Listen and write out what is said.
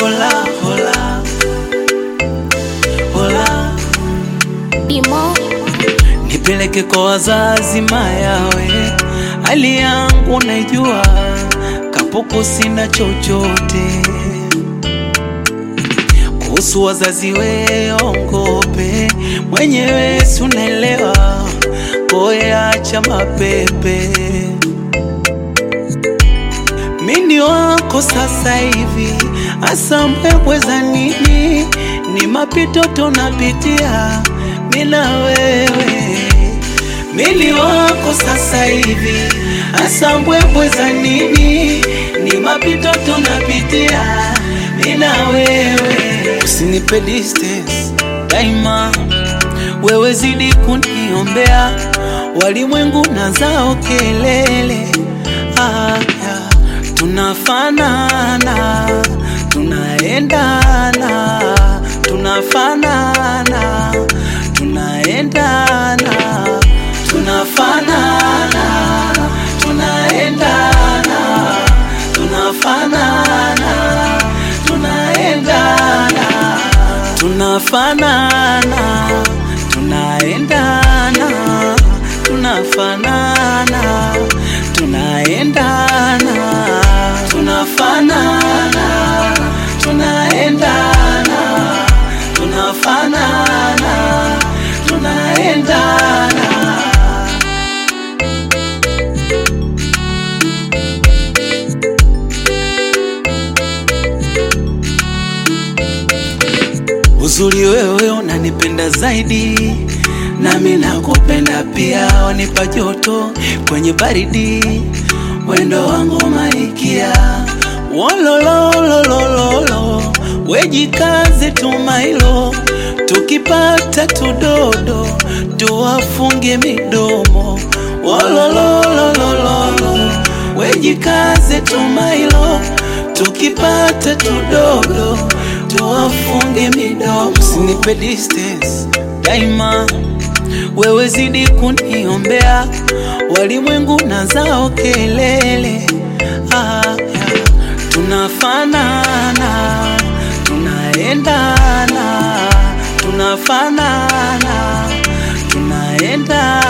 hola hola hola Bimo, nipeleke kwa wazazi mayawe, hali yangu naijua, kapuku sina chochote kuhusu wazazi weongope, mwenyewe sunaelewa, koye acha mapepe, mini wako sasa hivi, asa mbwembwe za nini? Ni mapito tunapitia mina wewe, mini wako sasa hivi, asa mbwembwe za nini? Ni mapito tunapitia mina wewe, usinipe distance daima, wewe zidi kuniombea, walimwengu na zao kelele ah, yeah. Tunafanana, tunaendana, tunafanana, tunaendana, tunafanana, tunaendana, tunafanana, tunaendana, tunafanana, tunaendana, tunafanana, tunaendana, tunafanana, tunaendana, tunafanana, tunaendana. Uzuri wewe unanipenda zaidi, nami nakupenda pia, wanipa joto kwenye baridi, wendo wangu maikia wolololololo, wejikaze tumailo, tukipata tudodo tuwafunge midomo wolololololo, wejikaze tumailo, tukipata tudodo tuwafunge midomo, usinipe distance daima, wewe zidi kuniombea, walimwengu na zao kelele ah, yeah. Tunafanana, tunaendana, tunafanana, tunaendana